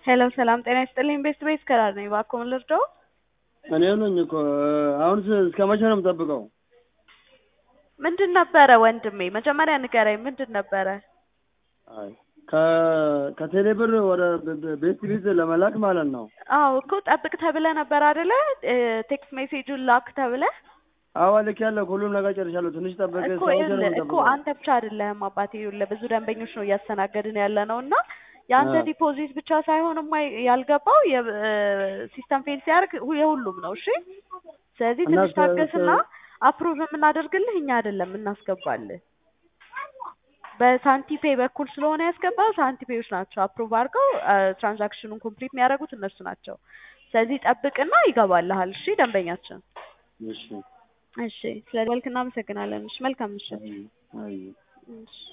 ሄሎ ሰላም ጤና ይስጥልኝ። ቤስት ቤት ከራር ነኝ። እባክዎን ልርዳዎ? እኔ ነኝ እኮ አሁን እስከ መቼ ነው የምጠብቀው? ምንድን ነበረ ወንድሜ? መጀመሪያ ንገረኝ፣ ምንድን ነበረ? አይ ከቴሌ ብር ወደ ቤት ቤት ለመላክ ማለት ነው። አዎ እኮ ጠብቅ ተብለህ ነበር አይደለ? ቴክስት ሜሴጁን ላክ ተብለህ አዎ ልኬያለሁ። ሁሉም ነገር ጨርሻለሁ። ትንሽ ጠበቀ እኮ ይኸውልህ እኮ አንተ ብቻ አይደለህም አባቴ፣ ይኸውልህ ብዙ ደንበኞች ነው እያስተናገድን ያለ ነው እና የአንተ ዲፖዚት ብቻ ሳይሆን ማ ያልገባው ሲስተም ፌል ሲያደርግ የሁሉም ነው። እሺ ስለዚህ ትንሽ ታገስና አፕሩቭ የምናደርግልህ እኛ አይደለም እናስገባልህ። በሳንቲፔ በኩል ስለሆነ ያስገባው ሳንቲፔዎች ናቸው አፕሩቭ አድርገው ትራንዛክሽኑን ኮምፕሊት የሚያደርጉት እነሱ ናቸው። ስለዚህ ጠብቅና ይገባልሃል። እሺ ደንበኛችን። እሺ እሺ ስለ ደወልክ እናመሰግናለን። እሺ መልካም ምሽት። አይ እሺ